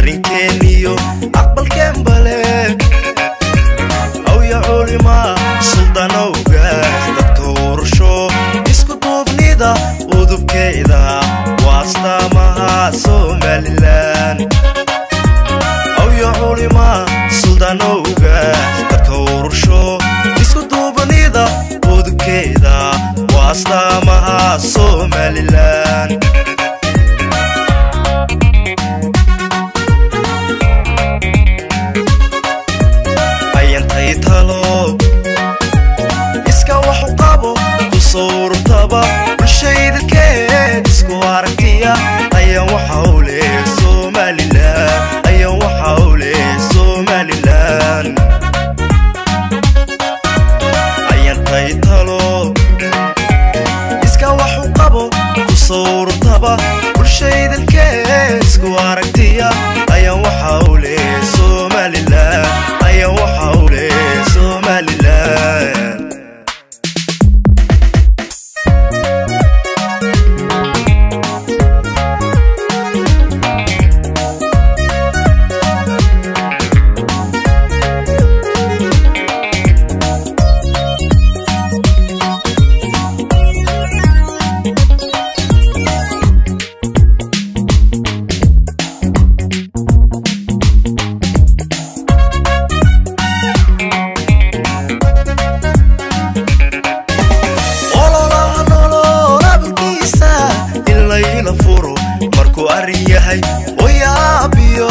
arrinkeeniyo aqbalkeen bale awya culima suldanowgaas dadka urusho isku duubnida udubkeeda waa astaamaha somalilan awya culima suldanowgaas dadka urusho isku duubnida udubkeeda waa astaamaha somalilan ayantay talo iska waxu qabo ku sawrtaba bulshaydalkeed isku aragtiya ayaan waxa u leh somalilan ayaan waxa u leh somalilan ayantay talo iska waxu qabo ku sawrtaba bulshaydalkeed isku aragtiya ayaan waxa u leh somalilan ayaan waxa u leh somalilan ololaha nolol aburkiisa in layla furo markuu arrin yahay oyaabiyo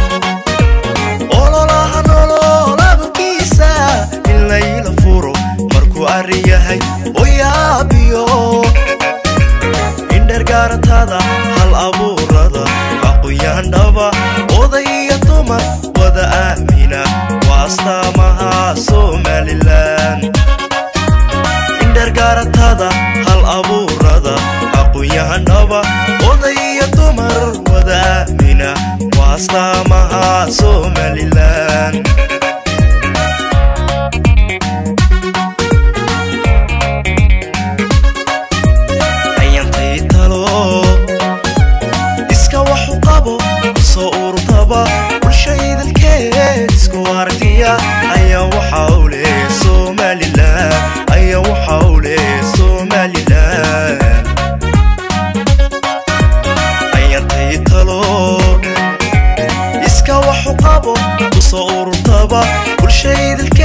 ololaha nolol aburkiisa in layla furo markuu arrin yahay oyaabiyo indhergaaratada hal abuurada aqoyaandhaba oday iyo dumar wada aamina waa astaamaha somalilan indhergaaratada hal abuurada aqoonyahanaba oday iyo dumar wada aamina waa astaamaha somalilan ayantay talo iska waxu qabo kusoo urtaba bulshaydalkeed isku aragtiya ayaan waxa u leh somalilan ayaan waxa u leh somalilan ayantay talo iska waxu qabo kusoo urtaba bulshaydalkeed